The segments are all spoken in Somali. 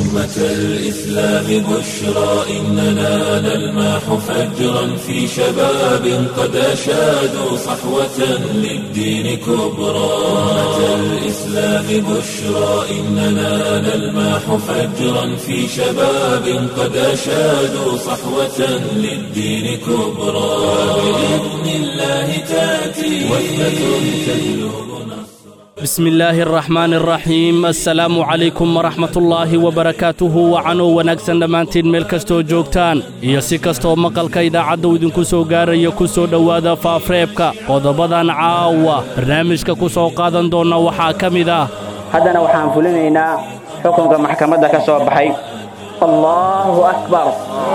أمة الإسلام بشرى إننا نلمح فجرا في شباب قد أشادوا صحوة للدين كبرى أمة الإسلام بشرى إننا نلمح فجرا في شباب قد أشادوا صحوة للدين كبرى بإذن الله تأتي وثبة تجلب bismi illaahi araxmaan araxiim assalaamu calaykum waraxmatullaahi wabarakaatuhu wacanoo wanaagsan dhammaantiin meel kastoo joogtaan iyo si kastoo maqalka idaacaddu idinku soo gaaraya ku soo dhowaada faafreebka qodobadan caawa barnaamijka ku soo qaadan doonna waxaa ka mid ah haddana waxaan fulinaynaa xukunka maxkamadda ka soo baxay allaahu akbar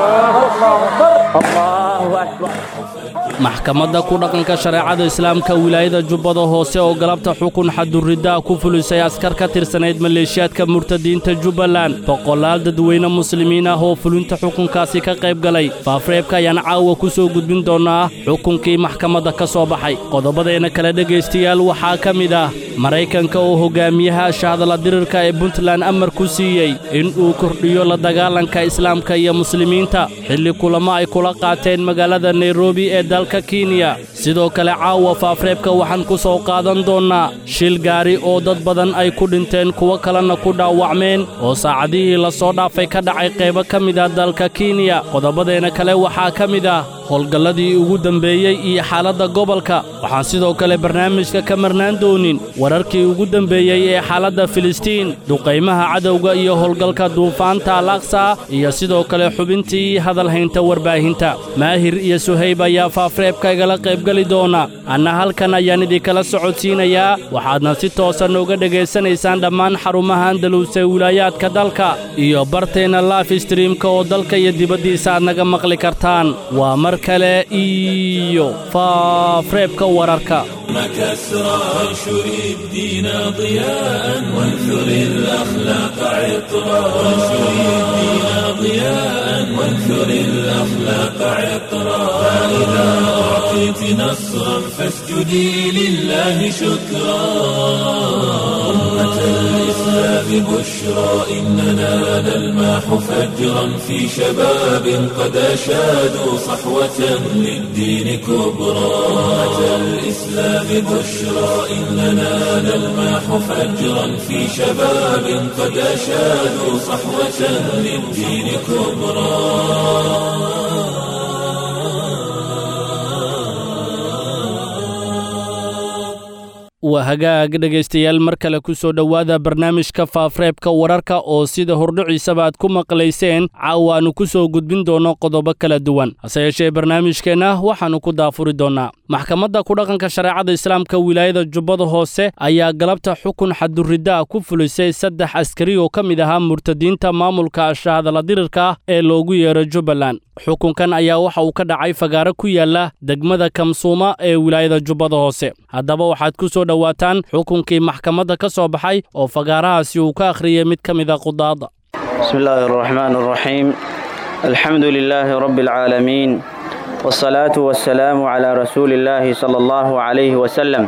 allaahu akbar maxkamadda ku dhaqanka shareecada islaamka wilaayada jubbada hoose oo galabta xukun xadurriddaa ku fulisay askar ka tirsanayd maleeshiyaadka murtadiinta jubbaland boqolaal dadweyne muslimiin ah oo fulinta xukunkaasi ka qayb galay faafreebka ayaan caawa ku soo gudbin doonnaa xukunkii maxkamadda ka soo baxay qodobadeenna kale dhegaystayaal waxaa ka mid ah maraykanka oo hogaamiyaha shahadala dirirka ee puntland amar ku siiyey in uu kordhiyo la dagaalanka islaamka iyo muslimiinta xilli kulamo ay kula qaateen magaalada nairobi ee dalka kenya sidoo kale caawa faafreebka waxaan ku soo qaadan doonnaa shil gaari oo dad badan ay ku dhinteen kuwo kalena ku dhaawacmeen oo saacadihii la soo dhaafay ka dhacay qaybo ka mid ah dalka kenya qodobadeenna kale waxaa ka mid ah howlgalladii ugu dembeeyey iyo xaaladda gobolka waxaan sidoo kale barnaamijka ka marnaan doonin wararkii ugu dembeeyey ee xaaladda filistiin duqaymaha cadowga iyo howlgalka duufaanta al aqsa iyo sidoo kale xubintii hadalhaynta warbaahinta maahir iyo suhayb ayaa faafreebka igala qaybgeli doona anna halkan ayaan idinkala socodsiinayaa waxaadna si toosa nooga dhegaysanaysaan dhammaan xarumaha andaluus ee wilaayaadka dalka iyo barteenna laif streamka oo dalka iyo dibaddiisa aad naga maqli kartaan waa mar kale iyo faafreebka wararka كسرى وانشر الدين ضياء وانثر الأخلاق عطرا وانشر الدين ضياء وانثر الأخلاق عطرا فإذا أعطيت نصرا فاسجدي لله شكرا أمة الإسلام بشرى إننا نلمح فجرا في شباب قد أشادوا صحوة للدين كبرى أمة الإسلام بشرى إننا نلمح فجرا في شباب قد أشادوا صحوة للدين كبرى waa hagaag dhegaystayaal mar kale ku soo dhowaada barnaamijka faafreebka wararka oo sida hordhiciisaba aad ku maqlayseen caawa aannu ku soo gudbin doonno qodobo kala duwan hase yeeshee barnaamijkeenna waxaannu ku daafuri doonnaa maxkamadda ku dhaqanka shareecada islaamka wilaayada jubbada hoose ayaa galabta xukun xadurriddaa ku fulisay saddex askari oo ka mid ahaa murtadiinta maamulka shahadala dirirka ah ee loogu yeero jubbaland xukunkan ayaa waxa uu ka dhacay fagaaro ku yaala degmada kamsuuma ee wilaayada jubbada hoose haddaba waxaad ku soo dhowaataan xukunkii maxkamadda ka soo baxay oo fagaarahaasi uu ka akhriyay mid ka mida qudaada bismi illaahi araxmaan araxiim alxamdu lilaahi rabbi alcaalamiin wsalaatu wasalaamu calaa rasuuli illaahi sala allahu calayhi wasalam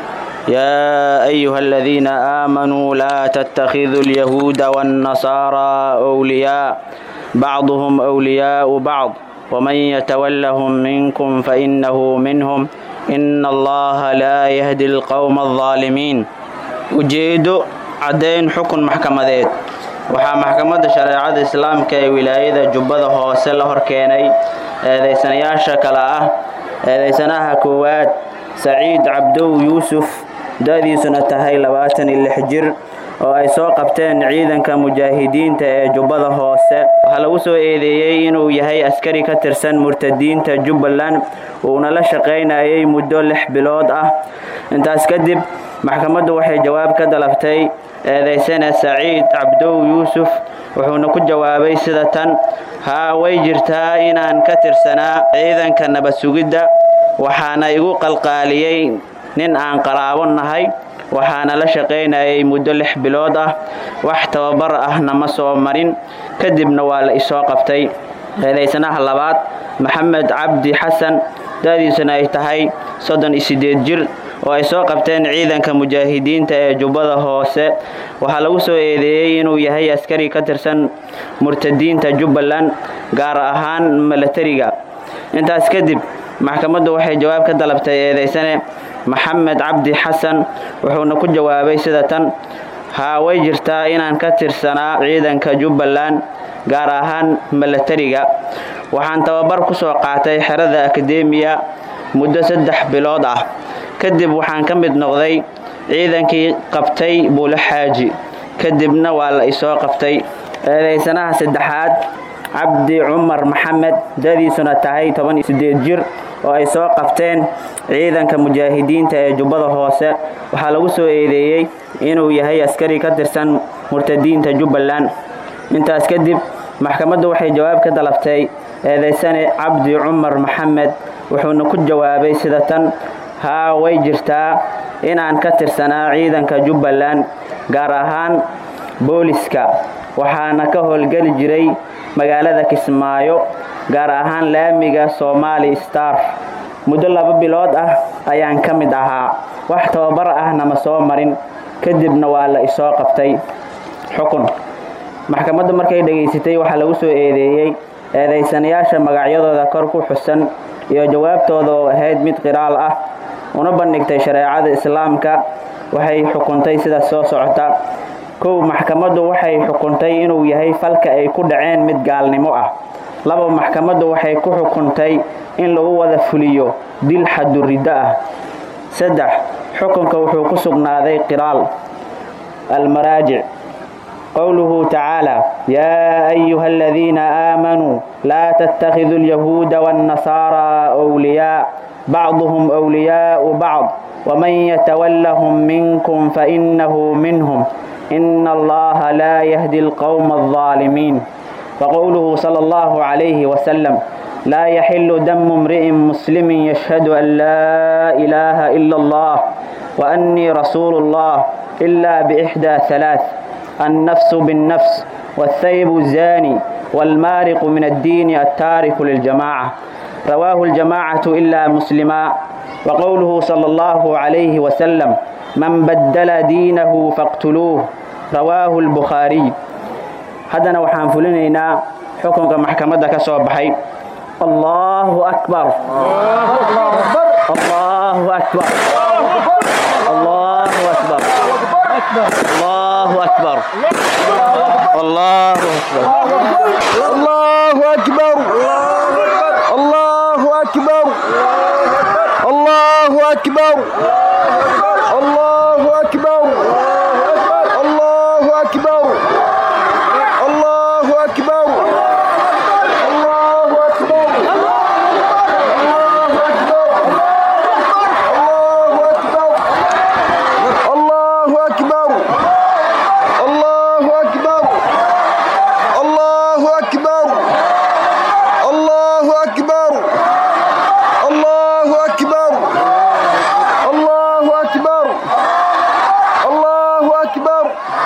yaa ayuha aladiina aamanuu laa tattakhiduu alyahuuda waannasaaraa wliyaa bacduhum wliyaau bacd waman yatawallahum minkum fainahu minhum ina allaha laa yahdi alqowma aldaalimiin ujeeddo caddayn xukun maxkamadeed waxaa maxkamadda shareecada islaamka ee wilaayada jubbada hoose la hor keenay eedaysanayaasha kale ah eedaysanaha koowaad saciid cabdow yuusuf da'diisuna tahay labaatan iyo lix jir oo ay soo qabteen ciidanka mujaahidiinta ee jubbada hoose waxaa lagu soo eedeeyey inuu yahay askari ka tirsan murtadiinta jubbaland uuna la shaqaynayay muddo lix bilood ah intaas kadib maxkamaddu waxay jawaab ka dalabtay eedaysana saciid cabdow yuusuf wuxuuna ku jawaabay sida tan haa way jirtaa inaan ka tirsanaa ciidanka nabad sugidda waxaana igu qalqaaliyey nin aan qaraabo nahay waxaana la shaqaynayay muddo lix bilood ah wax tababar ahna ma soo marin kadibna waa la isoo qabtay eedaysanaha labaad maxamed cabdi xasan da'diisuna ay tahay soddon iyo siddeed jir oo ay soo qabteen ciidanka mujaahidiinta ee jubbada hoose waxaa lagu soo eedeeyey inuu yahay askari ka tirsan murtadiinta jubbaland gaar ahaan milatariga intaas kadib maxkamaddu waxay jawaab ka dalabtay eedeysane maxamed cabdi xasan wuxuuna ku jawaabay sida tan haa way jirtaa inaan ka tirsanaa ciidanka jubbaland gaar ahaan milatariga waxaan tababar ku soo qaatay xerada akademiya muddo saddex bilood ah kadib waxaan ka mid noqday ciidankii qabtay buule xaaji kadibna waa la isoo qabtay eedeysanaha saddexaad cabdi cumar maxamed dadiisuna tahay toban iyo sideed jir oo ay soo qabteen ciidanka mujaahidiinta ee jubbada hoose waxaa lagu soo eedeeyey inuu yahay askari ka tirsan murtadiinta jubbaland intaas kadib maxkamaddu waxay jawaab ka dalabtay eedeysane cabdi cumar maxamed wuxuuna ku jawaabay sida tan haa way jirtaa inaan ka tirsanaa ciidanka jubbaland gaar ahaan booliska waxaana ka howlgeli jiray magaalada kismaayo gaar ahaan laamiga somaali star muddo laba bilood ah ayaan ka mid ahaa wax tababar ahna ma soo marin kadibna waa la isoo qabtay xukun maxkamaddu markay dhegaysatay waxaa lagu soo eedeeyey eedaysanayaasha magacyadooda kor ku xusan iyo jawaabtooda oo ahayd mid qiraal ah una bandhigtay shareecada islaamka waxay xukuntay sida soo socota kow maxkamaddu waxay xukuntay inuu yahay falka ay ku dhaceen mid gaalnimo ah laba maxkamaddu waxay ku xukuntay in lagu wada fuliyo dil xaduriddo ah saddex xukunka wuxuu ku sugnaaday qiraal almaraajic qowluhu tacaala yaa ayuha aladiina aamanuu laa tattakhiduu alyahuuda waannasaaraa wliyaa bacduhum wliyaau bacd waman yatawallahum minkum fainahu minhum ina allaha laa yahdi alqowma aldaalimiin وقوله صلى الله عليه وسلم لا يحل دم امرئ مسلم يشهد أن لا إله إلا الله وأني رسول الله إلا بإحدى ثلاث النفس بالنفس والثيب الزاني والمارق من الدين التارك للجماعة رواه الجماعة إلا مسلما وقوله صلى الله عليه وسلم من بدل دينه فاقتلوه رواه البخاري haddana waxaan fulinaynaa xukunka maxkamadda ka soo baxay allahu akbar allahu akbar allahu akbar allahu akbar allahu akbar الله أكبر الله أكبر الله أكبر الله أكبر الله أكبر الله أكبر الله أكبر الله أكبر الله أكبر الله أكبر الله أكبر الله أكبر الله أكبر الله أكبر الله أكبر الله أكبر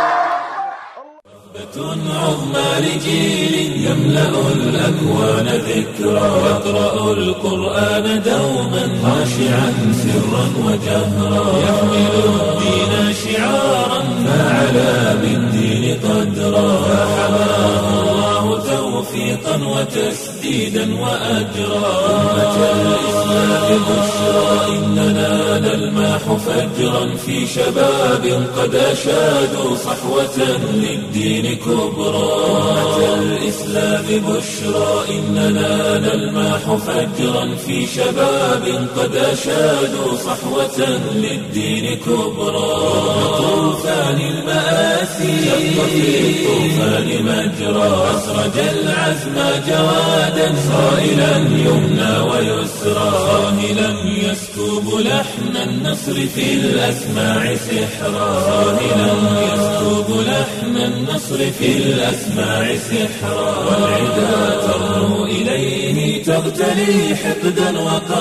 عظمى لجيل يملأ الأكوان ذكرى يقرأ القرآن دوما خاشعا سرا وجهرا يحمل الدين شعارا فعلى بالدين قدرا فحماه الله توفيقا وتسديدا وأجرا أمة الإسلام بشرى إننا نلماح فجرا في شباب قد أشادوا صحوة للدين كبرى أمة الإسلام بشرى إننا نلماح فجرا في شباب قد أشادوا صحوة للدين كبرى طوفان المآسي شق في الطوفان مجرى أسرج العزم جوادا صائلا يمنى ويسرى صاهلا يسكب لحن النصر في الأسماع سحرا صاهلا يسكب لحن النصر في الأسماع سحرا والعدا ترنو إليه تغتلي حقدا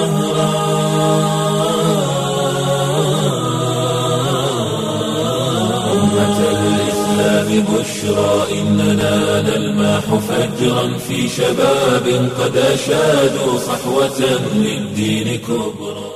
وقهرا أمة الإسلام بشرى إننا نلماح فجرا في شباب قد أشادوا صحوة للدين كبرى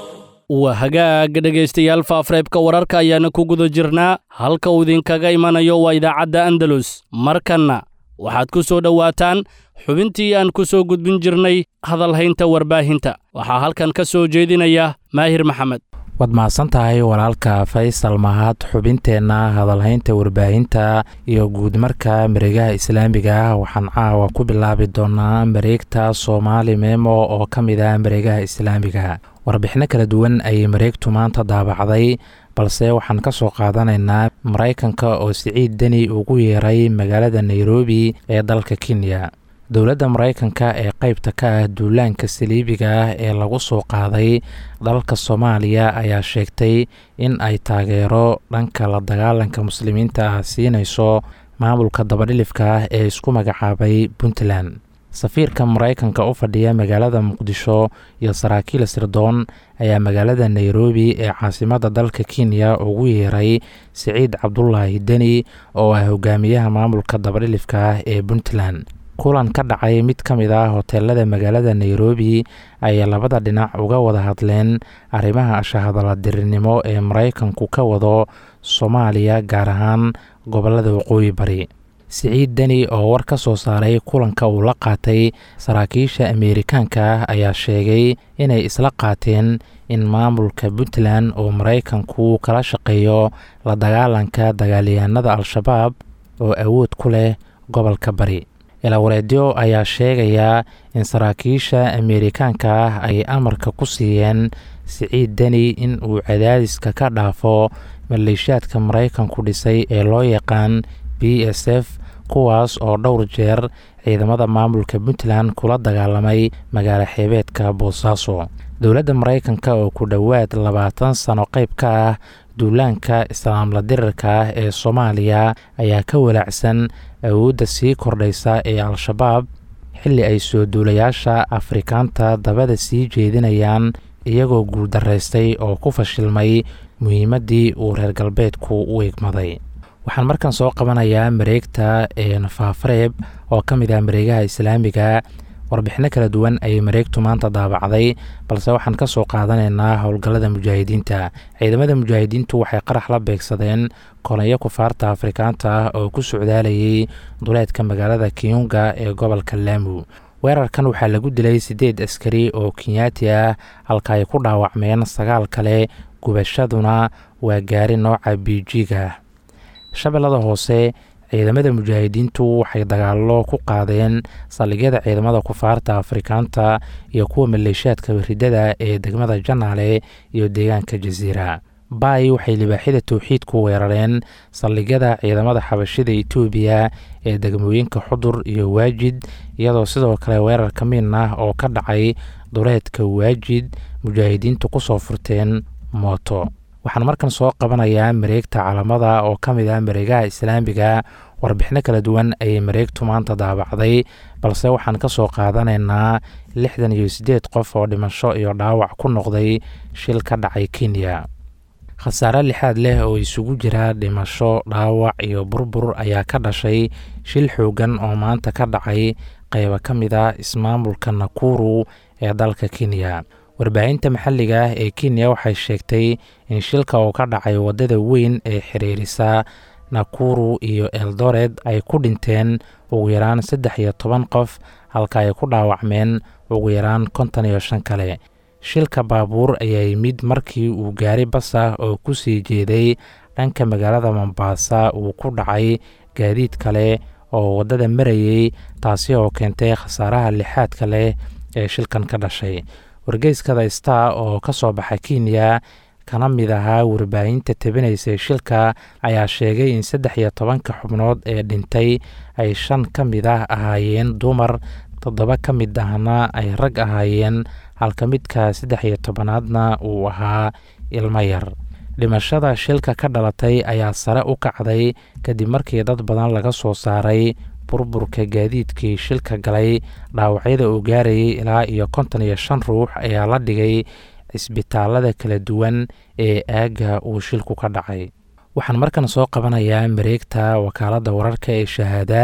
waa hagaag dhegaystayaal faafreebka wararka ayaana ku guda jirnaa halka uu idinkaga imanayo waa idaacadda andalus markanna waxaad ku soo dhowaataan xubintii aan ku soo gudbin jirnay hadalhaynta warbaahinta waxaa halkan ka soo jeedinaya maahir maxamed waad mahadsan tahay walaalka faysal mahad xubinteenna hadalhaynta warbaahinta iyo guudmarka mareegaha islaamiga ah waxaan caawa ku bilaabi doonaa mareegta soomaali memo oo ka mid ah mareegaha islaamiga warbixino kala duwan ayay mareegtu maanta daabacday balse waxaan ka soo qaadanaynaa maraykanka oo siciid deni ugu yeeray magaalada nairobi ee dalka kenya dowladda maraykanka ee qeybta ka ah duulaanka saliibiga ah ee lagu soo qaaday dalka soomaaliya ayaa sheegtay in ay taageero dhanka la dagaalanka muslimiinta ah siinayso maamulka dabadhilifka ah ee isku magacaabay puntland safiirka maraykanka u fadhiya magaalada muqdisho iyo saraakiil sirdoon ayaa magaalada nairobi ee caasimadda dalka kenya ugu yeeray siciid cabdulaahi deni oo ah hogaamiyaha maamulka dabadhilifka ah ee puntland kulan ka dhacay mid ka mid ah hoteelada magaalada nairobi ayay labada dhinac uga wada hadleen arrimaha shahadaladirinimo ee maraykanku ka wado soomaaliya gaar ahaan gobolada waqooyi bari siciid deni oo war ka soo saaray kulanka uu la qaatay saraakiisha ameerikaanka ah ayaa sheegay inay isla qaateen in maamulka puntland oo maraykanku kala shaqeeyo la dagaalanka dagaalyahanada al-shabaab oo awood ku leh gobolka bari ilawareedyo ayaa sheegayaa in saraakiisha ameerikaanka ah ay amarka ku siiyeen siciid deni in uu cadaadiska ka dhaafo maleeshiyaadka maraykanku dhisay ee loo yaqaan b s f kuwaas oo dhowr jeer ciidamada maamulka puntland kula dagaalamay magaalo xeebeedka boosaaso dowladda maraykanka oo ku dhowaad labaatan sano qayb ka ah duulaanka islaamla dirirka ah ee soomaaliya ayaa ka walaacsan awoodda sii kordhaysa ee al-shabaab xilli ay soo duulayaasha afrikaanta dabada sii jeedinayaan iyagoo guuldaraystay oo ku fashilmay muhiimaddii uu reer galbeedku u egmaday waxaan markan soo qabanayaa mareegta faafareeb oo ka mid ah mareegaha islaamiga warbixino kala duwan ayay mareegtu maanta daabacday balse waxaan ka soo qaadanaynaa howlgallada mujaahidiinta ciidamada mujaahidiintu waxay qarax la beegsadeen kolonyo kufaarta afrikaanta ah oo ku socdaalayay duleedka magaalada kiyunga ee gobolka laamu weerarkan waxaa lagu dilay siddeed askari oo kenyaati ah halka ay ku dhaawacmeen sagaal kale gubashaduna waa gaari nooca biijiga shabeellada hoose ciidamada mujaahidiintu waxay dagaallo ku qaadeen saldhigyada ciidamada kufaarta afrikaanta iyo kuwa maleeshiyaadka ridada ee degmada janaale iyo deegaanka jasiira baay waxay libaaxyada towxiidku weerareen saldhigyada ciidamada xabashida etoobiya ee degmooyinka xudur iyo waajid iyadoo sidoo kale weerar ka miin ah oo ka dhacay duleedka waajid mujaahidiintu kusoo furteen mooto waxaan markan soo qabanayaa mareegta calamada oo ka mid ah mareegaha islaamiga warbixino kala duwan ayay mareegtu maanta daabacday balse waxaan ka soo qaadanaynaa lixdan iyo siddeed qof oo dhimasho iyo dhaawac ku noqday shil ka dhacay kenya khasaare lixaad leh oo isugu jira dhimasho dhaawac iyo burbur ayaa ka dhashay shil xoogan oo maanta ka dhacay qaybo ka mid ah ismaamulka nakuru ee dalka kenya warbaahinta maxalliga ah ee kenya waxay sheegtay in shilka uu ka dhacay waddada weyn ee xiriirisa nakuru iyo eldored ay ku dhinteen ugu yaraan saddex iyo toban qof halka ay ku dhaawacmeen ugu yaraan konton iyo shan kale shilka baabuur ayaa yimid markii uu gaari bas ah oo ku sii jeeday dhanka magaalada mombaasa uu ku dhacay gaadiid kale oo waddada marayay taasi oo keentay khasaaraha lixaadka leh ee shilkan ka dhashay wargeyskada star oo ka soo baxa kenya kana mid ahaa warbaahinta tabinaysay shilka ayaa sheegay in saddex iyo tobanka xubnood ee dhintay ay shan ka mid ah ahaayeen dumar toddoba ka mid ahna ay rag ahaayeen halka midka saddex iyo tobanaadna uu ahaa ilmo yar dhimashada shilka ka dhalatay ayaa sare u kacday kadib markii dad badan laga soo saaray burburka gaadiidkii shilka galay dhaawacyada uu gaarayay ilaa iyo konton iyo shan ruux ayaa la dhigay cisbitaalada kala duwan ee aagga uu shilku ka dhacay waxaan markan soo qabanayaa mareegta wakaaladda wararka ee shahaada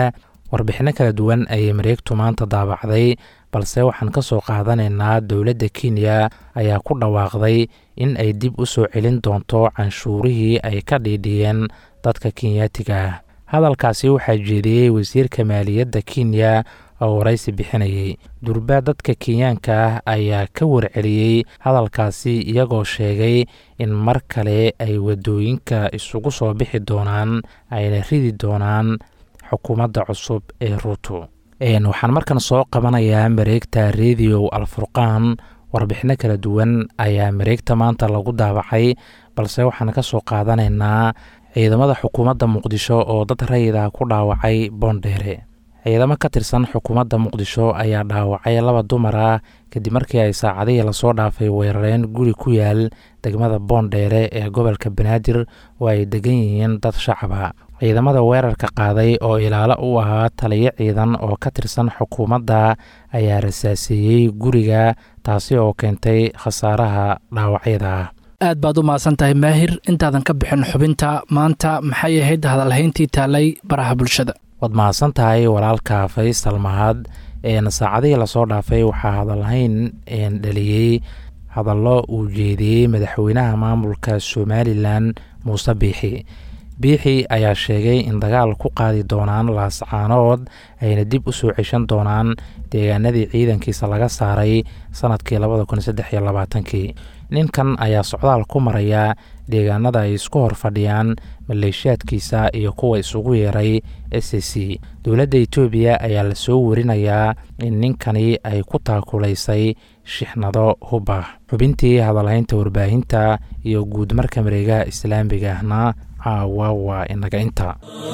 warbixinno kala duwan ayay mareegtu maanta daabacday balse waxaan ka soo qaadanaynaa dowladda kenya ayaa ku dhawaaqday in ay dib u soo celin doonto canshuurihii ay ka dhiidhiyeen dadka kenyaatiga ah hadalkaasi waxaa jeediyey wasiirka maaliyadda kenya oo waraysi bixinayay durbaa dadka kenyaanka ah ayaa ka warceliyey hadalkaasi iyagoo sheegay in mar kale ay waddooyinka isugu soo bixi doonaan ayna ridi doonaan xukuumadda cusub ee ruuto waxaan markan soo qabanayaa mareegta rediyo alfurqaan warbixinno kala duwan ayaa mareegta maanta lagu daabacay balse waxaan ka soo qaadanaynaa ciidamada xukuumadda muqdisho oo dad rayida ku dhaawacay boondheere ciidamo ka tirsan xukuumadda muqdisho ayaa dhaawacay laba dumar ah kadib markii ay saacadihii lasoo dhaafay weerareen guri ku yaal degmada boondheere ee gobolka banaadir oo ay degan yihiin dad shacaba ciidamada weerarka qaaday oo ilaalo u ahaa taliyo ciidan oo ka tirsan xukuumadda ayaa rasaaseeyey guriga taasi oo keentay khasaaraha dhaawacyada ah aad baad u mahadsan tahay maahir intaadan ka bixin xubinta maanta maxay ahayd hadalhayntii taalay baraha bulshada waad mahadsan tahay walaalka faysal mahad saacadihii lasoo dhaafay waxaa hadalhayn dhaliyey hadallo uu jeediyey madaxweynaha maamulka somalilan muuse biixi biixi ayaa sheegay in dagaal ku qaadi doonaan laascaanood ayna dib u soo ceshan doonaan deegaanadii ciidankiisa laga saaray sanadkii labada kun saddex iyo labaatankii ninkan ayaa socdaal ku maraya deegaanada ay isku hor fadhiyaan maleeshiyaadkiisa iyo kuwa isugu yeeray s c dowladda etoobiya ayaa lasoo warinayaa in ninkani ay ku taakulaysay shixnado hubah xubintii hadalhaynta warbaahinta iyo guud marka mareegaha islaamiga ahna caawa waa inaga inta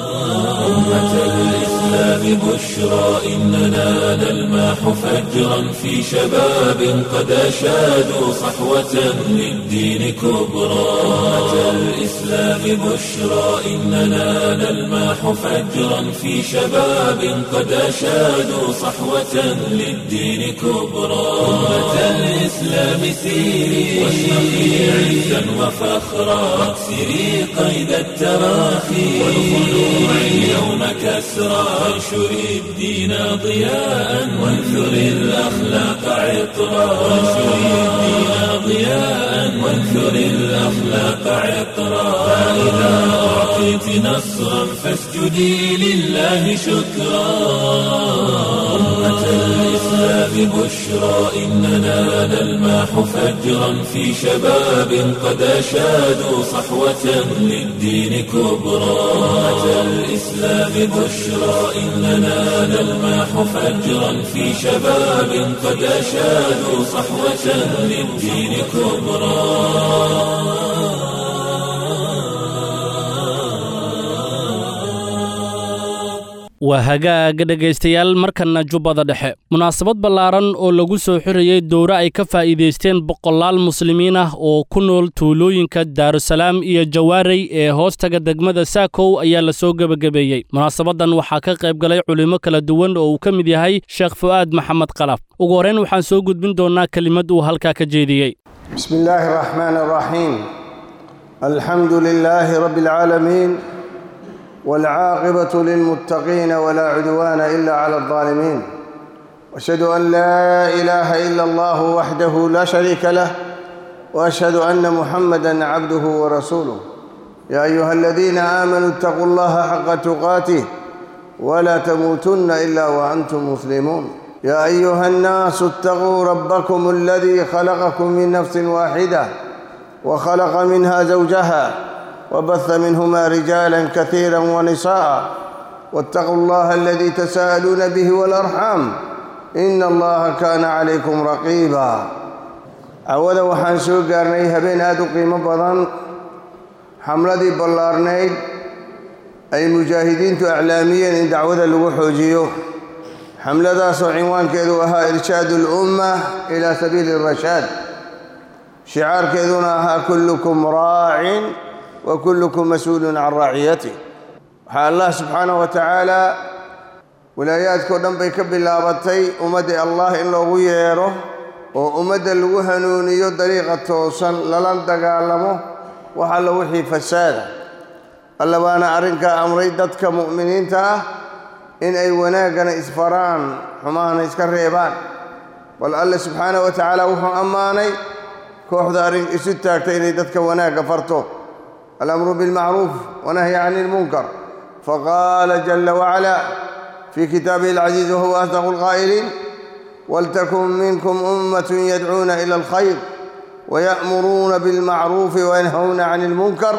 أمة الإسلام بشرى إننا نلمح فجرا في شباب قد أشادوا صحوة للدين كبرى أمة الإسلام بشرى إننا نلمح فجرا في شباب قد أشادوا صحوة للدين كبرى أمة الإسلام سيري واشرقي عزا وفخرا واكسري قيد التراخي والخلوع اليوم كسرى وانشر الدين ضياء وانثر الأخلاق عطرا وانشر الدين ضياء وانثر الأخلاق عطرا فإذا أعطيت نصرا فاسجدي لله شكرا أمة الإسلام بشرى إننا نلمح فجرا في شباب قد أشادوا صحوة للدين كبرى أمة الإسلام بشرى إننا نلمح فجرا في شباب قد أشادوا صحوة للدين كبرى waa hagaaga dhegaystayaal markanna jubbada dhexe munaasabad ballaaran oo lagu soo xirayey dowre ay ka faa'iidaysteen boqolaal muslimiin ah oo ku nool tuulooyinka daarusalaam iyo jawaarey ee hoostaga degmada saakow ayaa la soo gebagabeeyey munaasabaddan waxaa ka qayb galay culimmo kala duwan oo uu ka mid yahay sheekh fu'aad maxamed qalaf ugu horrayn waxaan soo gudbin doonnaa kelimad uu halkaa ka jeediyey بسم الله الرحمن الرحيم الحمد لله رب العالمين والعاقبة للمتقين ولا عدوان إلا على الظالمين وأشهد أن لا إله إلا الله وحده لا شريك له وأشهد أن محمدا عبده ورسوله يا أيها الذين آمنوا اتقوا الله حق تقاته ولا تموتن إلا وأنتم مسلمون يا أيها الناس اتقوا ربكم الذي خلقكم من نفس واحدة وخلق منها زوجها وبث منهما رجالا كثيرا ونساء واتقوا الله الذي تساءلون به والأرحام إن الله كان عليكم رقيبا عوذا وحان سوء قارني هبين آدو قيمة بضان حملدي بلارنيد أي مجاهدين إعلاميا إن دعوذا لغو حوجيو حملدا سو عنوان كيدو أها إرشاد الأمة إلى سبيل الرشاد شعار كيدونا أها كلكم راع وكلكم مسؤول عن رعيته waxaa allah subxaanah wa tacaala walaayaadkao dhan bay ka bilaabatay ummadda allah in loogu yeedho oo ummadda lagu hanuuniyo dariiqa toosan lala dagaalamo wax alla wixii fasaada alla baana arrinkaa amray dadka mu'miniinta ah in ay wanaaggana isfaraan xumahana iska reebaan bal alle subxaanahu wa tacaala wuxuu ammaanay kooxda arrin isu taagta inay dadka wanaagga farto alamru bilmacruuf wanahyi cani ilmunkar faqaala jala wacalaa fii kitaabihi alcaziiz wahuwa asdaqu alqaa'iliin waltakun minkum ummatun yadcuuna ila alkhayr waya'muruuna bilmacruufi wayanhawna cani ilmunkar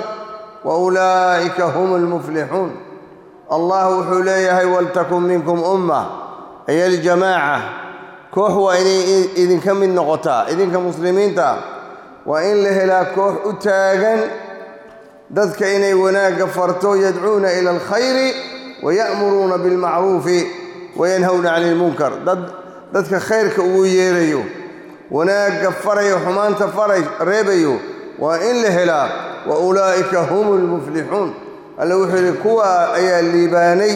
waulaa'ika hum almuflixuun allah wuxuu leeyahay waltakun minkum umma ay aljamaaca koox waa inay idinka mid noqotaa idinka muslimiinta waa in la helaa koox u taagan dadka inay wanaagga farto yadcuuna ila alkhayri waya'muruuna bilmacruufi wayanhawna cani ilmunkar dad dadka khayrka ugu yeerayo wanaagga farayo xumaanta faray reebayo waa in la helaa wa ulaa'ika hum almuflixuun alle wuxuu yidhi kuwa ayaa liibaanay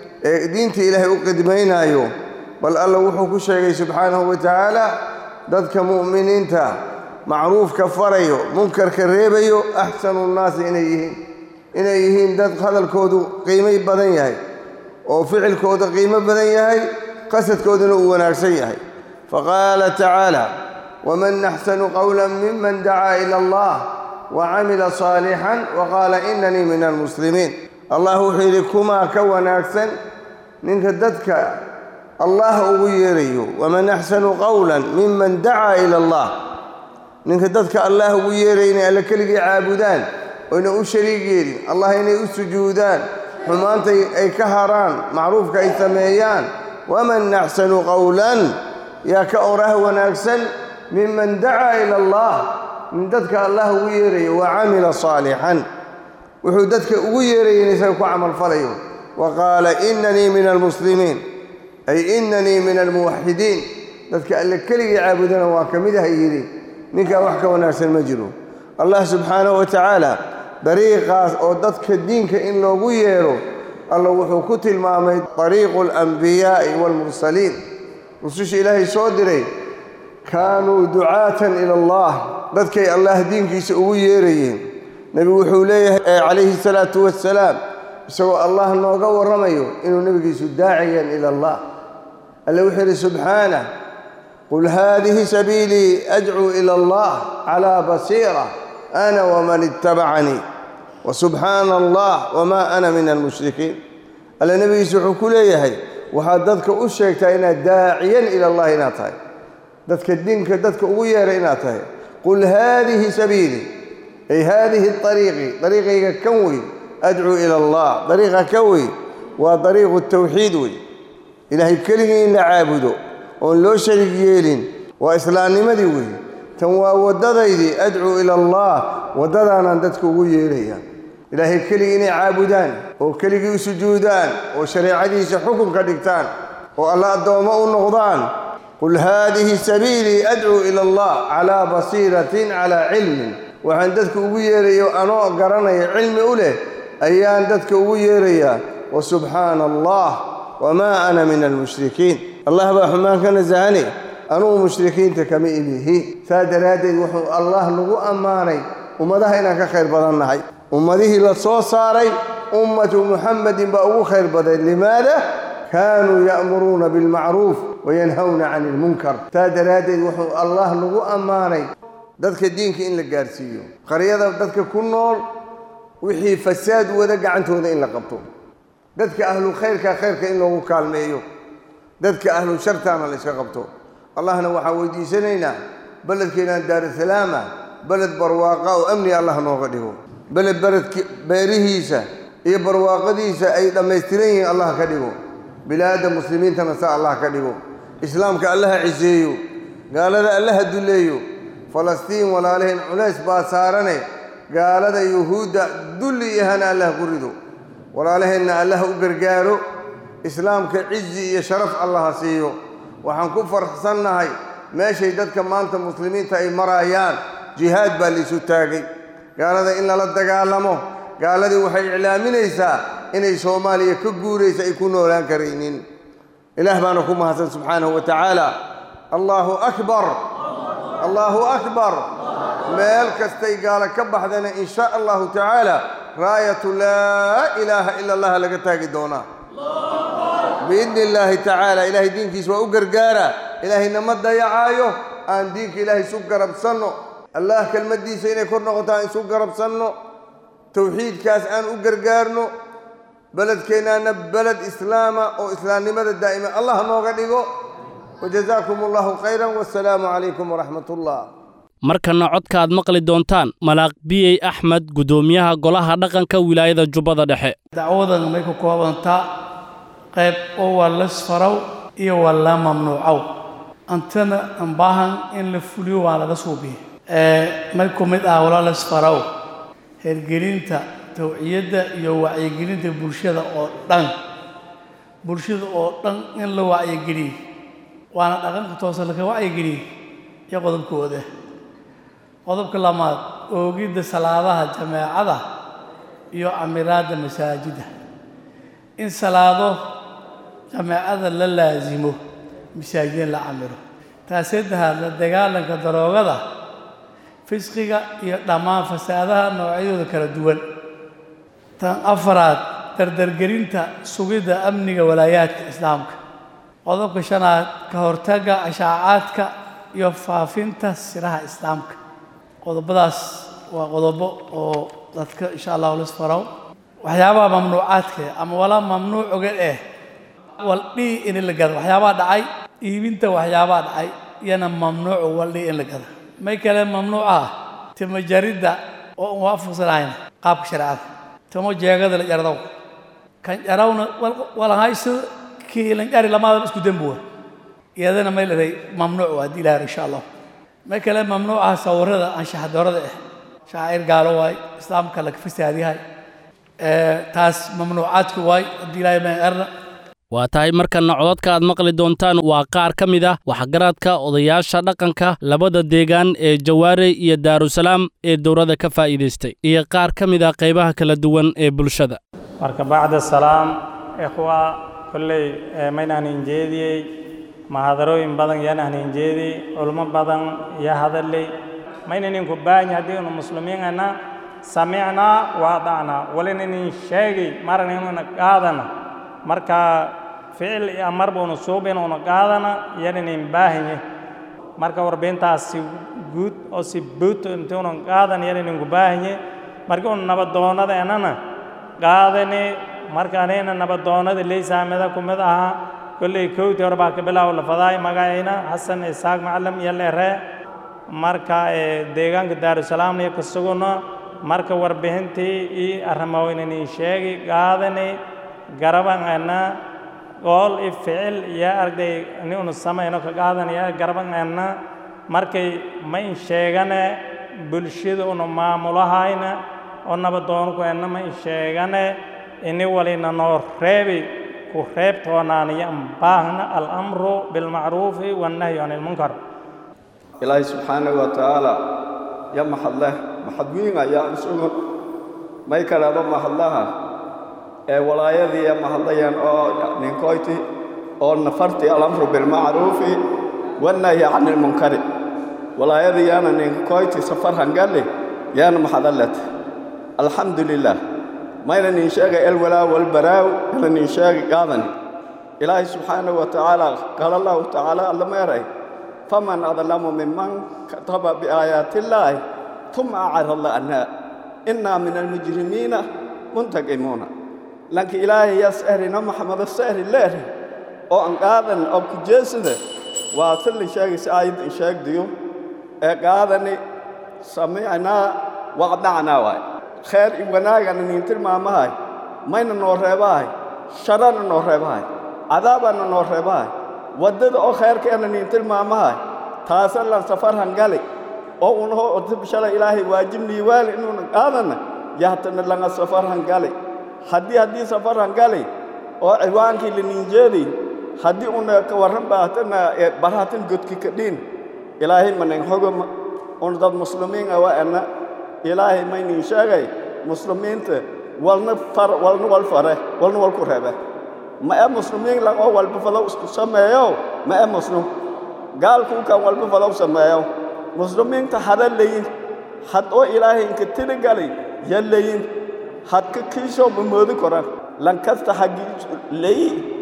ee diinta ilaahay u qidmaynaayo bal alla wuxuu ku sheegay subxaanahu wa tacaala dadka mu'miniinta macruufka farayo munkarka reebayo axsanu nnaasi inay yihiin inay yihiin dad hadalkoodu qiimay badan yahay oo ficilkooda qiimo badan yahay qasadkooduna uu wanaagsan yahay faqaala tacaala waman axsanu qowla miman dacaa ila allah wacamila saalixan waqaala inanii min almuslimiin allah wuxuu yidhi kumaa ka wanaagsan ninka dadka allah ugu yeerayo waman axsanu qowlan miman dacaa ila allah ninka dadka allah ugu yeeraya inay alle keligii caabudaan oyna u shariig yeelin allah inay u sujuudaan xumaanta ay ka haraan macruufka ay sameeyaan waman axsanu qowlan yaa ka oraah wanaagsan miman dacaa ila allah min dadka allah ugu yeerayo wa camila saalixan wuxuu dadka ugu yeeraya in isaga ku camalfalayo wa qaala inanii min almuslimiin ay inanii min almuwaxidiin dadka alle keligii caabudana waa ka mid ah yidhi ninkaa wax ka wanaagsan ma jiro allah subxaanahu wa tacaala dariiqaas oo dadka diinka in loogu yeero alla wuxuu ku tilmaamay dariiqu alambiyaa'i waalmursaliin rususha ilaahay soo diray kaanuu ducaatan ila allah dadkay allah diinkiisa ugu yeerayeen nebigu wuxuu leeyahay calayhi salaatu wassalaam isagoo allah nooga warramayo inuu nebigiisu daaciyan ila allah alle wuxuu yidhi subxaanah qul haadihi sabiilii adcuu ila allah calaa basiira ana waman ittabacanii wa subxaana allah wamaa ana min almushrikiin alle nebigiisu wuxuu ku leeyahay waxaad dadka u sheegtaa inaad daaciyan ila allah inaad tahay dadka diinka dadka ugu yeera inaad tahay qul haadihi sabiilii ay haadihi ariiqii dariiqayga kan wey adcuu ila allah dariiqa ka wey waa dariiqu tawxiid wey ilaahay keligii in la caabudo oon loo shariig yeelin waa islaamnimadii wey tan waa waddadaydii adcuu ila allah waddadaanaan dadka ugu yeeraya ilaahay keligii inay caabudaan oo keligii u sujuudaan oo shareecadiisa xukun ka dhigtaan oo alla addoommo u noqdaan qul haadihi sabiilii adcuu ila allah calaa basiiratin calaa cilmin waxaan dadka ugu yeerayo anoo garanaya cilmi u leh ayaan dadka ugu yeerayaa wa subxaana allah wamaa ana min almushrikiin allah baa xumaan ka nasahane anugu mushrikiinta kama imihi saa daraaddeed wuxuu allah nagu ammaanay ummadaha inaan ka khayr badan nahay ummadihii la soo saaray ummatu muxamedin baa ugu khayr badan limaada kaanuu ya'muruuna bilmacruuf wayanhawna cani ilmunkar saa daraaddeed wuxuu allah nagu ammaanay dadka diinka in la gaarsiiyo qaryada dadka ku nool wixii fasaad wada gacantooda in la qabto dadka ahlu khayrka khayrka in loogu kaalmeeyo dadka ahlu shartaana la yska qabto allahna waxaa weydiisanaynaa beledkeenaan daarusalaama beled barwaaqa oo amni allah nooga dhigo beled beledki beerihiisa iyo barwaaqadiisa ay dhammaystiran yihiin allah ka dhigo bilaadda muslimiintana sa allah ka dhigo islaamka allaha ciseeyo gaalada allaha dulleeyo falastiin walaalaheen culays baa saarane gaalada yuhuudda dulli ihana allah ku rido walaalaheenna allah u gargaaro islaamka cizi iyo sharaf allaha siiyo waxaan ku farxsannahay meeshay dadka maanta muslimiinta ay maraayaan jihaad baa laysu taagay gaalada in lala dagaalamo gaaladii waxay iclaaminaysaa inay soomaaliya ka guuraysa ay ku noolaan karaynin ilaah baana ku mahadsan subxaanahu wa tacaala allaahu akbar allaahu akbar meel kastay gaalo ka baxdana in sha allahu tacaala raayatu laa ilaaha ila allah laga taagi doonaa biidni illaahi tacaala ilaahay diinkiisa waa u gargaara ilaahayna ma dayacaayo aan diinka ilaahay isu garabsanno allah kelmaddiisa inay kor noqoto aan isu garabsanno towxiidkaas aan u gargaarno beledkeennaana beled islaama oo islaamnimada daa'ima allah nooga dhigo wajazaakum allahu khayran wasalaamu calaykum waraxmat ullah markana codka aad maqli doontaan malaaq biyey axmed guddoomiyaha golaha dhaqanka wilaayada jubbada dhexe dacwadan may ku koobantaa qayb oo waa lasfarow iyo waa la mamnuucow antana aan baahan in la fuliyo waa laga suubiya may ku mid ah wala lasfarow hergelinta tawciyadda iyo wacyigelinta bulshada oo dhan bulshada oo dhan in la wacyigeliyo waana dhaqanka toose laka wacyigeliyo iyo qodobkooda qodobka lamaad oogidda salaadaha jameecada iyo camiraadda masaajidda in salaado jameecada la laasimo masaajidin la camiro taas saddexaad la dagaalanka daroogada fisqiga iyo dhammaan fasaadaha noocyadooda kala duwan tan afaraad dardargelinta sugidda amniga walaayaadka islaamka qodobka shanaad ka hortagga ashaacaadka iyo faafinta siraha islaamka qodobadaas waa qodobo oo dadka insha allahu lisfarow waxyaabaha mamnuucaadka ama walaa mamnuuc oga eh waldhii in la gado waxyaabaha dhacay iibinta waxyaabaha dhacay iyana mamnuucu waldhii in la gado may kale mamnuuc ah timo jaridda oo aan waafaqsanahayn qaabka shareecada timo jeegada la jardow kan jarawna walahayso kii lan jari lamaadaba isku dembuwa iyadana may leedahay mamnuuc waa haddii ilaahar insha allah may kale mamnuucaha sawirada anshaxa doorada ah shacair gaalo waay islaamka laga fasaadiyahay taas mamnuucaadku waay haddii ilaahay ma erna waa tahay markana codadka aad maqli doontaan waa qaar ka mid ah waxgaradka odayaasha dhaqanka labada deegaan ee jawaare iyo daarusalaam ee dowladda ka faa'iidaystay iyo qaar ka mid ah qaybaha kala duwan ee bulshada marka bacda salaam ikhwa kolley maynaan injeediyey mahadarooyin badan yanaan injeediyey culmo badan iyo hadaley maynaninku baahanya haddii unu muslimiinana samicnaa waadacnaa walinanin sheegay maran inuuna qaadana marka ficil iyo amar buunu suubin una qaadana yananin baahanye marka warbintaasi guud oo si buut intuunan qaadan yananinku baahanye marka un nabadoonadeenana qaadani marka anayna nabadoonada leysaamida ku mid ahaa kolley kowtii hore baa ka bilaaw lafadaay magacayna xasan isaaq macalim iyo leere marka deegaanka daarusalaamna iyo ka suguna marka warbixintii ii arrimaweynani sheegi qaadani garabangeena qool i ficil iyo arday ni unu samayno ka qaadanaya garabangeena markay ma in sheegane bulshada unu maamulahayna oo nabadoonkuena ma in sheegane ini walina noo reebi ku reebtoonaaniyo baahna alamru bilmacruufi wannahyu can ilmunkar ilaahay subxaanahu wa tacaala ya maxadleh maxadwiin ayaa isugu may kaleaba mahadlaha ee walaayadii mahadlayaan oo ninkoyti oo nafarti alamru bilmacruufi wannahyi can ilmunkari walaayadii yaana ninkoyti safar hangali yaana maxadalet alxamdu lilah mayna nin sheegay elwalaa walbaraaw kala nin sheegay qaadani ilaahay subxaanahu wa tacaala qaala allahu tacaala alla meeray faman adlamu miman kataba biaayaati illaahi uma acarada anhaa innaa min almujrimiina muntaqimuuna lanka ilaahay yaa sahrina maxamado sahri leeri oo an qaadan oo ku jeesada waa sallin sheegaysa aayaddan sheegdiyo ee qaadani samicnaa waqdacnaa waay kheer i wanaagana nin tilmaamahay mayna noo reebahay sharana noo reebahay cadaabana noo reebahay waddada oo kheerkeena nin tilmaamahay taasa lan safar hangali oo unahoo shalay ilaahay waajibnii waali inuuna qaadana yahtana langa safar hangali haddii haddii safar hangali oo ciwaankii laninjeedi haddii una ka warran baatana barhatan godki kadhiin ilaahay manin hogoma un dad muslimiin awa ana ilaahay maynin sheegay muslimiinta walna far walna wal fare walna wal ku reebe ma ee muslimiin lang oo walba falow isku sameeyo ma ee muslim gaalkuu kan walba falow sameeyo muslimiinta hada leyin had oo ilaahay inka tirigalay ya leyin had ka kiisoo ma moodi koran lan kasta haggi leyi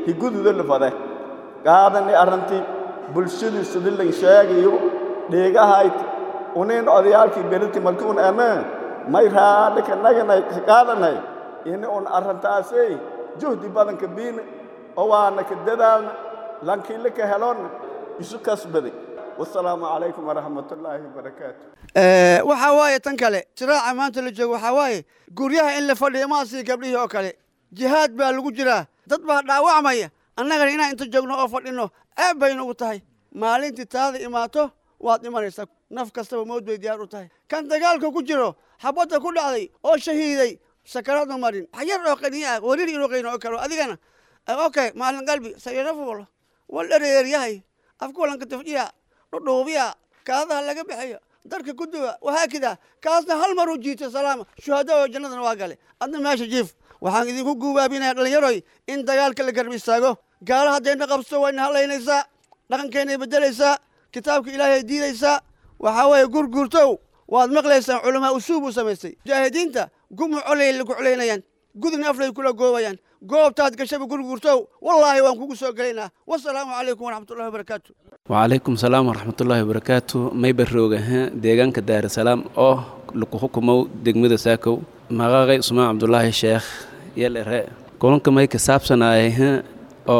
higududa lafade qaadani arrintii bulshadii sidilan sheegayo dheegahayt unin odayaalkii beriti markuun eme may raadhi ka naganay ka qaadanay ini un arrintaasay juhdi badanka biina oo waana ka dadaalna lankiile ka helonna isu kasbaday wasalaamu calaykum waraxmatullaahi wabarakaatu waxaa waaye tan kale siraaca maanta la joogo waxaa waaye guryaha in la fadhiyo maasii gabdhihii oo kale jihaad baa lagu jiraa dad baa dhaawacmaya annagana inaan inta joogno oo fadhinno ceeb bay nagu tahay maalintii taada imaato waad dhimanaysaa naf kastaba mawd bay diyaar u tahay kan dagaalka ku jiro xabadda ku dhacday oo shahiiday sakaraadma marin wax yar oo qaniya ah warir inuu qayno oo karo adigana okay maalin qalbi sayarafuul wal dhareeryahay afkulanka tafjiya dhudhuubiya kaadaha laga bixiyo darka ku duwa wahaakida kaasna hal mar u jiito salaama shuhada oo jannadana waa gale adna meesha jiif waxaan idinku guubaabinaya dhallinyaroy in dagaalka la garb istaago gaala haddayna qabso wayna hadlaynaysaa dhaqankeennay beddelaysaa kitaabka ilaahay diidaysaa waxaa weeye gurguurtow waad maqlaysaan culamaa usuub uu samaystay mujaahidiinta gumu colay lagu colaynayaan gudubna aflay kula goobayaan goobtaad gashaba gurguurtow wallaahi waan kugu soo gelaynaa wasalaamu calaykum waraxmatullahi wabarakaatu وعليكم السلام ورحمة الله وبركاته ما يبرروغا ها ديغان كدار السلام أو لكو حكمو دقمدا ساكو مغاغي اسماء عبد الله الشيخ يلا رأي كلن كما يك سابسناي ها أو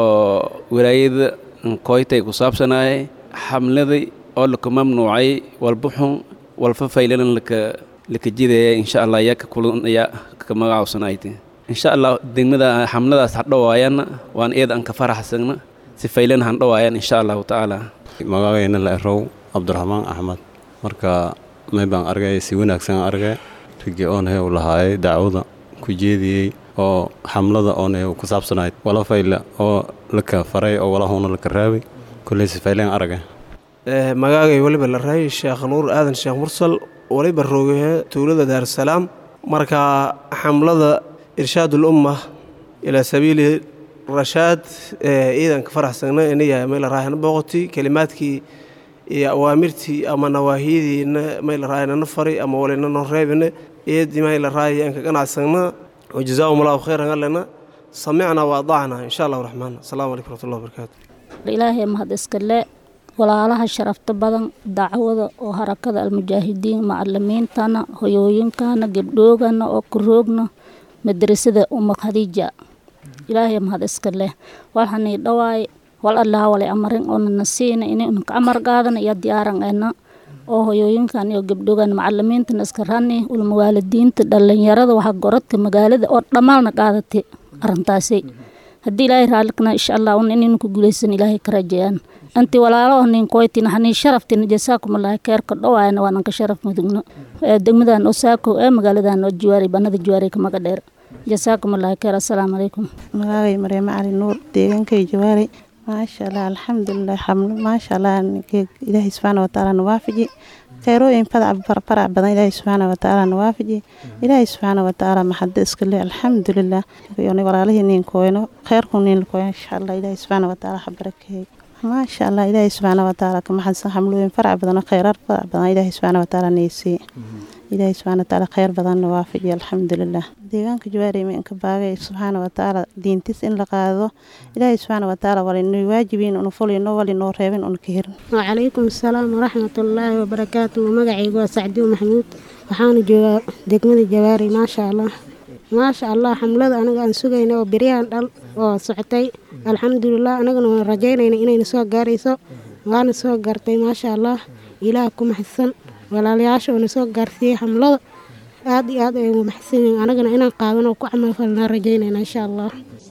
ولايد نكويتي كسابسناي حملدي أو لكو ممنوعي والبحون والففايلن لك لك جيدة إن شاء الله ياك كلن يا كما عاوسنايتي إن شاء الله دقمدا حملدا سحدوايانا وان إيد أنك فرح سنة sifaylen han dhawaayaan insha allahu tacaala magacayna la erow cabdiraxmaan axmed marka may baan argay si wanaagsan argay rigi oonhe u lahaayay dacwada ku jeediyey oo xamlada oonhe ku saabsanayd wala fayle oo laka faray oo walahuna laka raabay kulley sifaylen argay magaagay weliba la raayay sheekh nuur aadan sheekh mursal waliba roogahe tuulada daarusalaam marka xamlada irshaadul umma ilaa sabiili rashaad ciidanka faraxsagna inaya mayla raahana booqoti kelimaadkii iyo awaamirtii ama nawaahiyadiina mayla raahana fari ama walina noo reebina iyadii mayla raahaya anka ganacsagna wajazaahum allahu khayran allena samicna wa adacna insha allahu raxmaan asalaamu calaykum raxmatullahi wabarakaatu ilaahay mahad iskale walaalaha sharafta badan dacwada oo harakada almujaahidiin macalimiintana hoyooyinkana gebdhoogana oo karoogna madrasada uma khadiija ilaahay mahad iska leh walhanii dhawaay wal allaha walay amarin oonana siina inaynu ka amar qaadana iyo diyaaran ena oo hoyooyinkan iyo gabdhogan macalimiintana iska rani ulmawaalidiinta dhalinyarada waxa goradka magaalada oo dhammaalna qaadatay arintaasi haddii ilaahay raalikna insha allah un inaynu ku guulaysan ilaahay ka rajeeyaan anti walaalo nin koytina hani sharaftina jasaakumallaahi keerka dhawaayana waanan ka sharaf mudugno degmadan oo saako ee magaaladan oo jiwaari banada jiwaari ka maga dheer jasaakum allahi khayr assalaamu calaykum magaagay maryamo cali nuur deegaankay jawaari maasha allah alxamdulilah xamlo maasha allah ilaahay subxaana watacaala nawaafaji khayrooyin fadac farac badan ilaahay subxaana watacaala nawaafaji ilaahay subxaana watacaala maxado iska le alxamdulilah walaalihii nin kooyno khayrku nin kooyo insha allah ilaahay subxaana watacaala xabarakeey maasha allah ilaahay subxaana watacaala ka maxadsan xamlooyin farac badan oo khayraad farac badan ilaahay subxaana watacaala neysii ilaahay subxaana watacaala khayr badanna waafajiya alxamdulilah deegaanka jawaari iminka baagay subxaana watacaala diintis in la qaado ilaahay subxaana watacaala walinoo waajibiin unu fulino walinoo reebin unu ka hirin wacalaykum asalaam waraxmatullaahi wabarakaatu magacaygu waa sacdiw maxamuud waxaana joogaa degmada jawaari maasha allah maasha allah xamlada anaga aan sugayna oo beryahan dhal oo socotay alxamdulilah anagana waan rajaynayna inayna soo gaarayso waana soo gaartay maasha allah ilaah ku maxadsan walaalayaasha oona soo gaarsiiyey xamlada aad iyo aad aynu maxsan yihiin anagana inaan qaadan oo ku camalfalnaa rajaynayna insha allah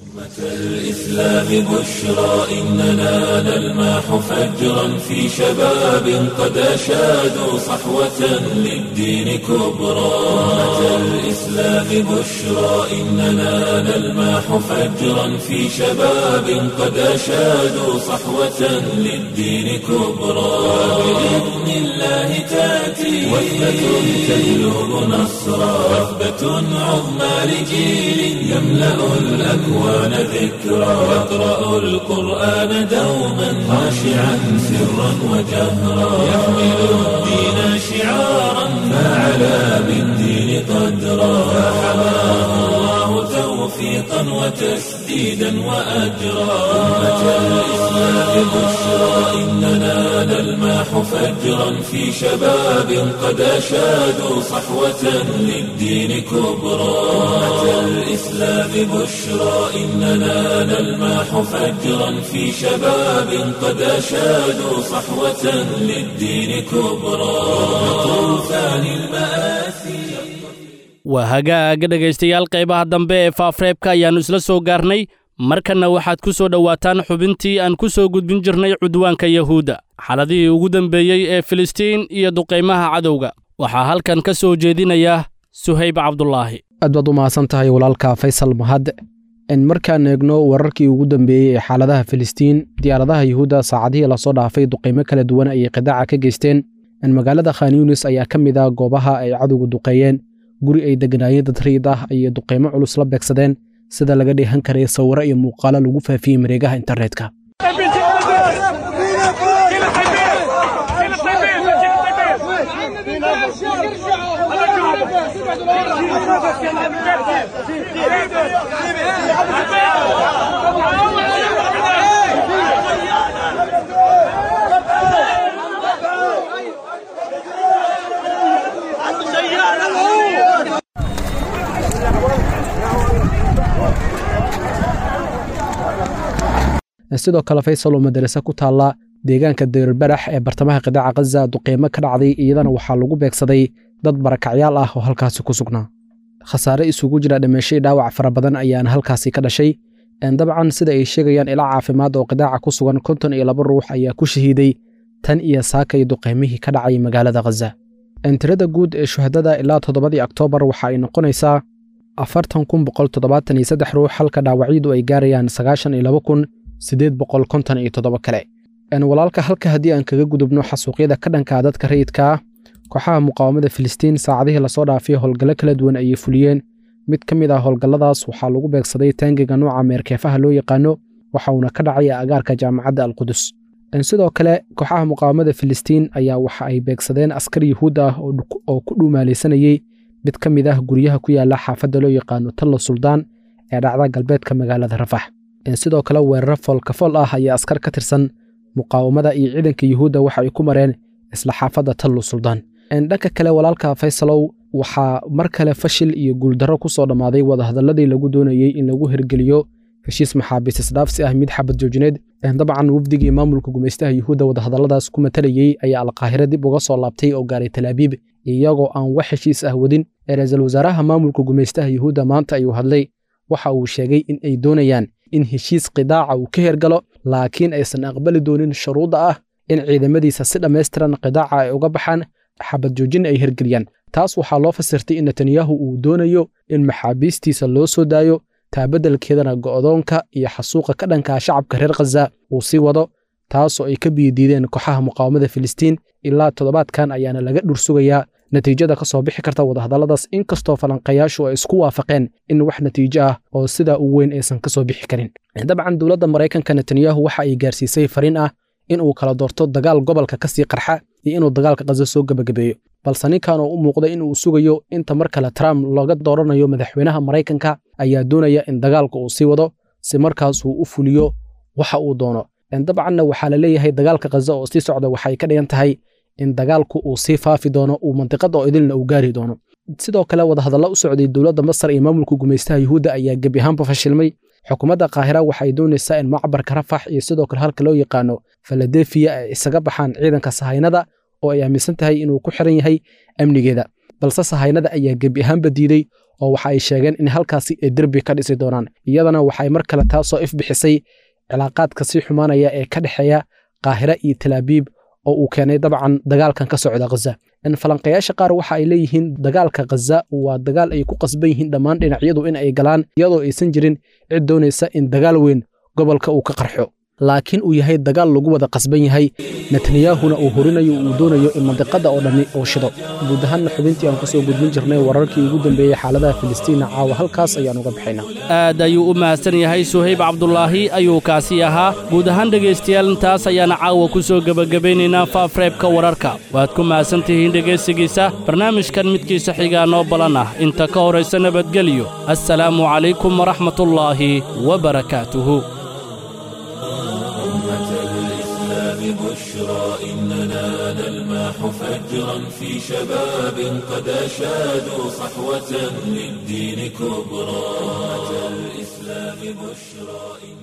الإسلام بشرى إننا نلمح فجرا في شباب قد أشادوا صحوة للدين كبرى أمة الإسلام بشرى إننا نلمح فجرا في شباب قد أشادوا صحوة للدين كبرى بإذن الله تأتي وثبة تجلب نصرا وثبة عظمى لجيل يملأ الأكوان ذكرى يقرأ القرآن دوما خاشعا سرا وجهرا يحمل الدين شعارا فعلى بالدين قدرا فحماه الله توبا توفيقا وتسديدا وأجرا أمة الإسلام بشرى إننا نلمح فجرا في شباب قد أشادوا صحوة للدين كبرى أمة الإسلام بشرى إننا نلمح فجرا في شباب قد أشادوا صحوة للدين كبرى طوفان المآسي waa hagaaga dhegaystayaal qaybaha dambe ee faafreebka ayaannu isla soo gaarnay markanna waxaad ku soo dhowaataan xubintii aan ku soo gudbin jirnay cudwaanka yahuudda xaladihii ugu dambeeyey ee filistiin iyo duqaymaha cadowga waxaa halkan ka soo jeedinaya suhayb cabdulaahi aad baad u mahadsan tahay walaalka faysal mahad markaan eegno wararkii ugu dambeeyey ee xaaladaha filistiin diyaaradaha yuhuudda saacadihii lasoo dhaafay duqaymo kala duwan ayay qidaaca ka geysteen magaalada khan yunis ayaa ka mid ah goobaha ay cadowga duqeeyeen guri ay deganaayeen dad riid ah ayay duqaymo culus la beegsadeen sida laga dheehan karay sawiro iyo muuqaalo lagu faafiyey mareegaha internetka sidoo kale faysal oo madarase ku taalla deegaanka dayrbarax ee bartamaha qidaaca khaza duqeymo ka dhacday iyadana waxaa lagu beegsaday dad barakacyaal ah oo halkaasi ku sugnaa khasaare isugu jira dhimashay dhaawac fara badan ayaana halkaasi ka dhashay dabcan sida ay sheegayaan ilaa caafimaad oo qidaaca ku sugan konton iyo laba ruux ayaa ku shahiiday tan iyo saakay duqeymihii ka dhacay magaalada khaza tirada guud ee shuhadada ilaa toddobadii oktoobar waxa ay noqonaysaa afartan kun boqol toddobaatan iyo saddex ruux halka dhaawacyadu ay gaarayaan sagaashan iyo laba kun siddeed boqol konton iyo toddoba kale walaalka halka haddii aan kaga gudubno xasuuqyada ka dhankaa dadka rayidka ah kooxaha muqaawamada filistiin saacadihii lasoo dhaafay howlgallo kala duwan ayay fuliyeen mid ka mid ah howlgalladaas waxaa lagu beegsaday taangiga nuuca meerkeefaha loo yaqaano waxa uuna ka dhacay agaarka jaamacadda alqudus sidoo kale kooxaha muqaawamada filistiin ayaa waxa ay beegsadeen askar yuhuud ah oo ku dhuumaalaysanayey mid ka mid ah guryaha ku yaala xaafadda loo yaqaano tallo suldaan ee dhacda galbeedka magaalada rafax sidoo kale weeraro foolkafool ah ayaa askar ka tirsan muqaawamada iyo ciidanka yuhuudda waxa ay ku mareen isla xaafadda tallu suldaan dhanka kale walaalka faysalow waxaa mar kale fashil iyo guuldarro ku soo dhammaaday wadahadalladii lagu doonayey in lagu hirgeliyo heshiis maxaabiis isdhaafsi ah mid xabad joojineed dabcan wafdigii maamulka gumaystaha yuhuudda wadahadalladaas ku matalayey ayaa alqaahire dib uga soo laabtay oo gaaray talaabiib iyagoo aan wax heshiis ah wadin ra-iisul wasaaraha maamulka gumaystaha yuhuudda maanta ayuu hadlay waxa uu sheegay in ay doonayaan in heshiis qidaaca uu ka hergalo laakiin aysan aqbali doonin shuruudda ah in ciidamadiisa si dhammaystiran qidaaca ay uga baxaan xabad joojin ay hergeliyaan taas waxaa loo fasirtay in netanyahu uu doonayo in maxaabiistiisa loo soo daayo taabeddelkeedana go'doonka iyo xasuuqa ka dhankaa shacabka reer khaza uu sii wado taasoo ay ka biyadiideen kooxaha muqaawamada filistiin ilaa toddobaadkan ayaana laga dhursugayaa natiijada ka soo bixi karta wadahadalladaas inkastoo falanqayaashu ay isku waafaqeen in wax natiijo ah oo sidaa u weyn aysan ka soo bixi karin dabcan dowladda maraykanka netanyahu waxa ay gaarsiisay fariin ah in uu kala doorto dagaal gobolka ka sii qarxa iyo inuu dagaalka khaza soo gebagabeeyo balse ninkan oo u muuqda in uu sugayo inta mar kale trump looga dooranayo madaxweynaha maraykanka ayaa doonaya in dagaalka uu sii wado si markaas uu u fuliyo waxa uu doono dabcanna waxaa la leeyahay dagaalka khaza oo sii socda waxay ka dhigan tahay in dagaalku uu sii faafi doono uu mandiqada oo idilna uu gaari doono sidoo kale wadahadallo u socday dowladda masar iyo maamulka gumaystaha yuhuudda ayaa gebi ahaanba fashilmay xukuumadda kaahira waxay doonaysaa in macbarka rafax iyo sidoo kale halka loo yaqaano faladefiya ay isaga baxaan ciidanka sahaynada oo ay aaminsan tahay inuu ku xiran yahay amnigeeda balse sahaynada ayaa gebi ahaanba diiday oo waxa ay sheegeen in halkaasi ay derbi ka dhisi doonaan iyadana waxay mar kale taasoo ifbixisay cilaaqaadka sii xumaanaya ee ka dhexeeya kaahira iyo talaabiib oo uu keenay dabcan dagaalkan ka socda khaza falanqayaasha qaar waxa ay leeyihiin dagaalka khaza waa dagaal ay ku qasban yihiin dhammaan dhinacyadu in ay galaan iyadoo aysan jirin cid doonaysa in dagaal weyn gobolka uu ka qarxo laakiin uu yahay dagaal lagu wada qasban yahay netanyahuna uu horinayo uu doonayo in mandiqadda oo dhammi uu shido guud ahaanna xubintii aan ku soo gudbin jirnay wararkii ugu dambeeyey xaaladaha filistiina caawa halkaas ayaan uga baxaynaa aad ayuu u mahadsan yahay suhayb cabdulaahi ayuu kaasi ahaa guud ahaan dhegaystayaal intaas ayaana caawa ku soo gebagabaynaynaa faafreebka wararka waad ku mahadsan tihiin dhegaysigiisa barnaamijkan midkiisa xigaa noo balan ah inta ka horaysa nabadgelyo assalaamu calaykum waraxmatullaahi wabarakaatuhu بشرى إننا نلمح فجرا في شباب قد أشادوا صحوة للدين كبرى أمة الإسلام بشرى